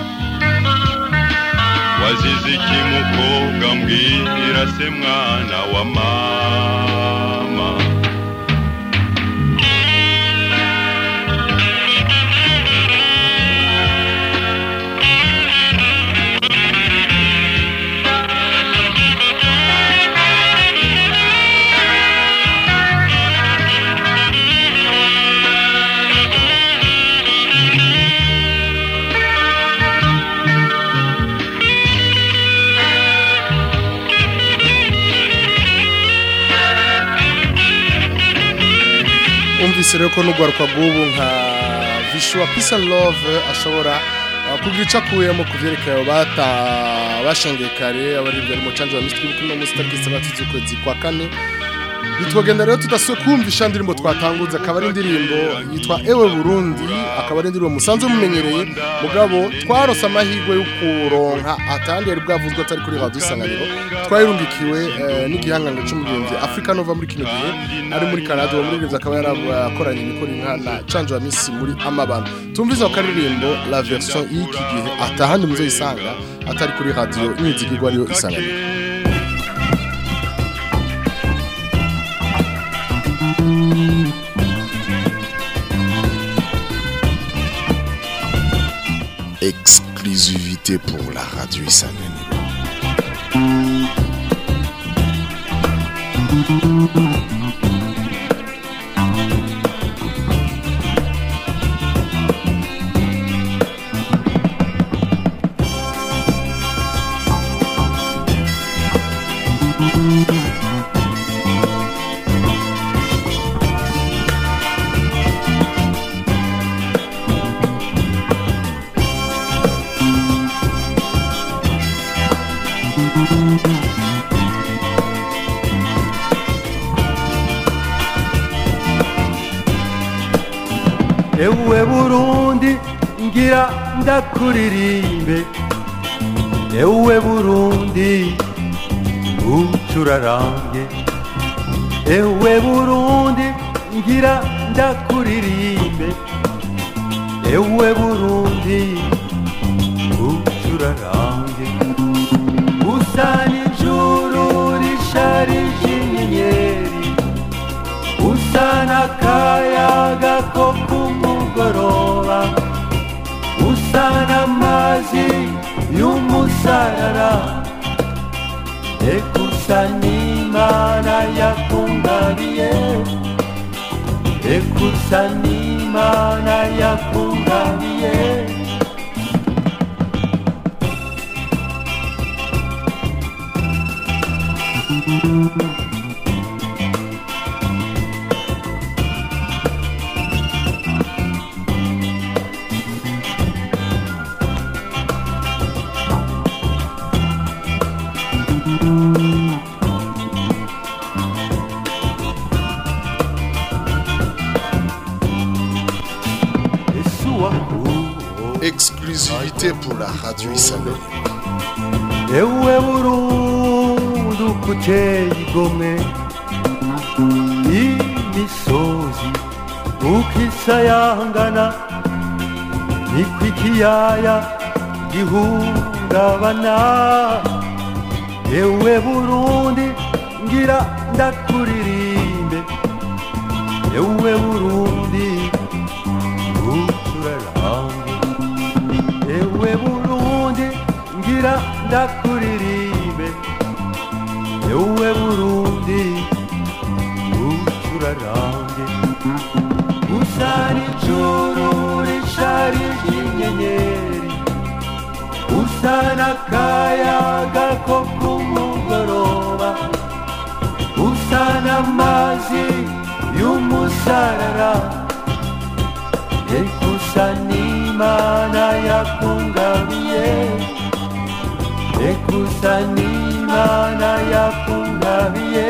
wazize iki mukobwa mbwira se mwana wa mama umvise rero ko n'ugwaruka rw'ubu nka visual peace and love ashobora uh, kugira icyo akuyemo ku byerekeye bata bashengeye kare abaririmbyi ari mu canje wa misitiri kuno munsi tariki itandatu z'ukwezi kwa kane bitwagenda rero tudasuye kumvisha indirimbo twatanguze akaba ari indirimbo yitwa ewe burundi akaba ari indirimbo musanzwe mumenyereye mugabo twarose amahirwe yo kuronka atandi yari bwavuzwe atari kuri radiyo isanganiro twayirungikiwe eh, n'igihanganga c'umuririmbyi afurika nova muri kino gihe ari muri canada uwo muririmbyi akaba yarakoranye imikoro inka na canje wa misi muri amabano tumvize ako karirimbo la version y'iki gihe atahandi muzoyisanga atari kuri radiyo imizigirwa ariyo isanganiro Exclusivité pour la radio Isanganiro. ewe burundi ngira ndakuririmbe ewe burundi ucurarange ewe burundi ngira ndakuririmbe ewe burundi ucurarange usa n'ijuru risharije inyenyeri usa n'akayaga ko ku mugoroba usa n'amazi y'umusarara eka usa n'imana yakungabiye eka usa n'imana yakungabiye Exclusivité pour la radio Isanganiro. ewe burundu kuteye igomwe imisozi ukisayangana niko ikiyaya gihungabana ewe burundi ngira ndakuririmbe ewe burundi ucurarange ewe burundi ngira ndakuririmbe ewe burundi ucurarange usa n'ijuru risharije inyenyeri usa n'akayaga ko ku mugoroba usa n'amazi y'umusarara eka usa n'imana yakungabiye eka usa n'imana yakungabiye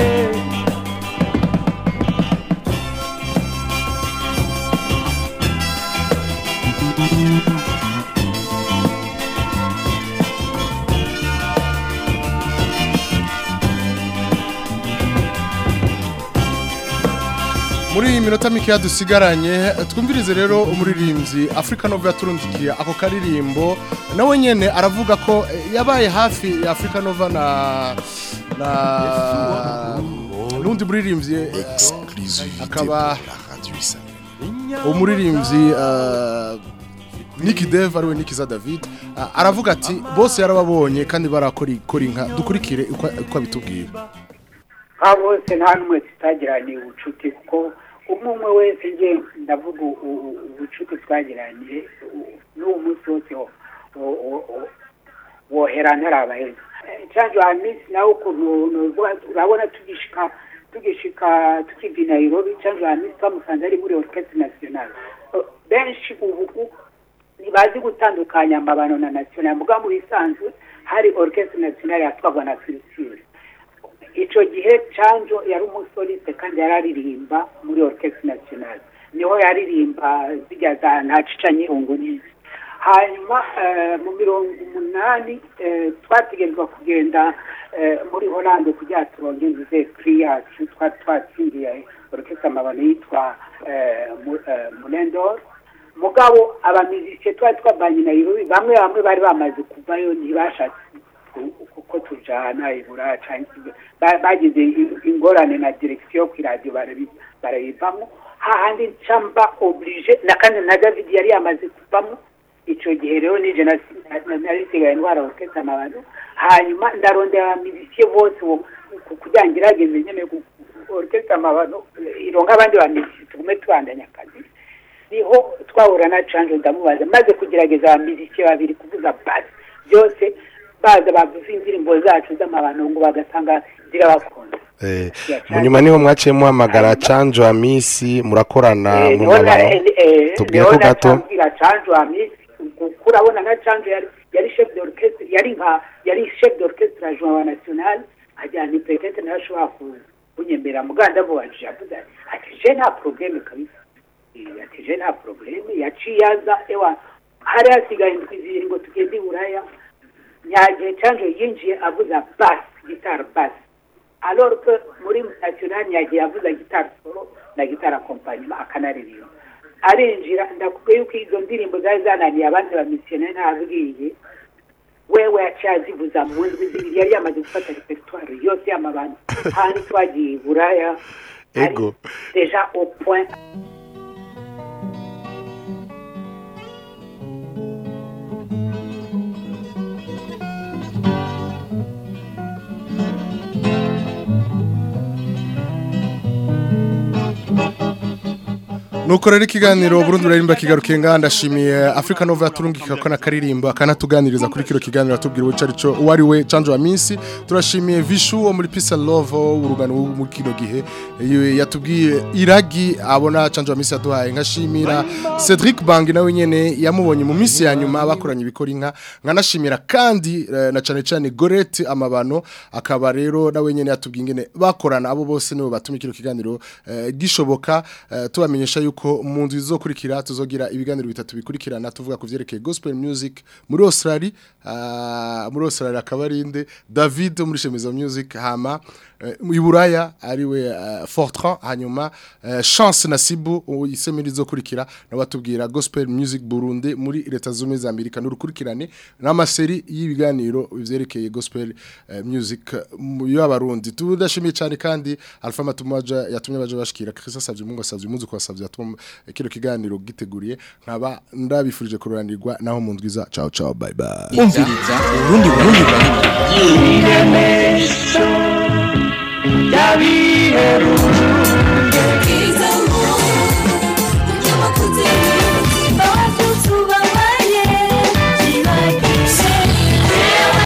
iminota mikeya dusigaranye twumvirize rero umuririmbyi Africa Nova yaturundikiye ako karirimbo nawe nyene aravuga ko eh, yabaye hafi ya Africa Nova na na nundi muririmbyi eh, akaba umuririmbyi eh, Nicky Dev ariwe Nikiza David ah, aravuga ati bose yarababonye kandi barakora ikora inka dukurikire uko uko abitubwira aba bose nta n'umwe tutagiraniye ubucuti kuko umwe umwe wese nge ndavuga u- u- ubucuti twagiraniye u- n'uwo munsi wose wo- wo- wo- wo- wohera ntarabaheza canjo hamisi nawe ukuntu nuvuga urabona tugishika tugishika tukiva i nairobi canjo hamisi twamusanze ari muri orchestre nationale Eh, benshi ubu u- ntibazi gutandukanya amabano na nationale muga mu bisanzwe hari orchestre nationale yatwagwa na filisire icyo gihe canjo yari umusoliste kandi yari aririmba muri orchestre nationale niho yaririmba zijya za ntacica nyirungu n'izi hanyuma eh, mu mirongo umunani eh, twategerezwa kugenda eh, muri holande kugira turonge inzu kuri yacu twari twatsindiye orchestre amabano yitwa eh, Mu- eh, munendor mugabo abamizike twari twabanye na Nairobi bamwe bamwe bari bamaze kuvayo ntibashatse ku- kuko tujana ibura canke ba- bagize i- ingorane na direction ku radio barabi- barayivamo hahandi ncamba oblige na kandi na David yari yamaze kuvamo ico gihe rero nije nasi- na- narisigaye ndwara orchestre amabano hanyuma ndarondera abamizike bose bo ku- kugira ngo irageze nyene ku- ku- orchestre amabano ironka abandi bamizike tugume tubandanya akazi niho twahura na canje ndamubaza maze kugerageza abamiziki babiri kuvuza basi byose baza bavuza indirimbo zacu z'amabano ngo bagasanga zirabakunda Eh, mu nyuma niho mwaciye muhamagara canjo amisi murakorana Eh, mu niho na- mabano eh, eh, tubwire niho ko gato natambwira canje amisi kuko urabona na canje yari yari chef d'orchestre yari nka yari chef d'orchestre adjoint wa national ajyana ipetete nayo ashobora ku- kunyemera muganda mubajije avuze ati, ati je nta probleme kabisa Eh, ati je nta probleme yaciye aza ewa hari hasigaye indwi zibiri ngo tugende i buraya nyagihe canje yinjiye avuza bass guitar bass alors que muri national nyagihe avuza guitar solo na guitar accompagnement akanaririmba arinjira ndakubwiye yuko izo ndirimbo zari zananiye abandi bamisiyoneri ntabwiye wewe yaciye azivuza mu ndwi zibiri yari yamaze gufata repertoire yose y'amabandi handi twagiye i buraya ego deja au point nuko rero ikiganiro Burundi urarimba kigarukiye ngaha ndashimiye Africa Nova yaturungika ko nakaririmbo akanatuganiriza kuri kino kiganiro atubwira uwo carico uwari we Canjo Amisi turashimiye Vishu wo muri Peace and Love urugano mu kino gihe eh, yatubwiye iragi abona Canjo Amisi yaduhaye nkashimira Cedric Bang nawe nyene yamubonye mu minsi ya nyuma bakoranye ibikora inka nkanashimira kandi eh, na cane cane Gorette amabano akaba rero nawe nyene yatubwiye ingene bakorana abo bose nibo batuma kino kiganiro eh, gishoboka eh, tubamenyesha yuko mu nzu izokurikira tuzogira ibiganiro bitatu bikurikirana tuvuga ku vyerekeye gospel music muri Australia ah, muri Australia akaba ari inde David wo muri Shemiza Music hama eh, i Buraya ariwe eh, Fortran hanyuma eh, Chance Nasibu isemiri izokurikira nabatubwira gospel music Burundi muri leta zumwe za Amerika n'urukurikirane n'amaseri y'ibiganiro vyerekeye gospel eh, music mu y'abarundi tudashimiye cyane kandi Alpha Matumaja yatumye baje bashikira Christ savye mungu savye muzi ko savye atuma kino kiganiro giteguriye nkaba ndabifurije kururanirwa naho mu ndwiza ciao ciao bye bye umviriza urundi burundi burundi iremesho ry'abiheruka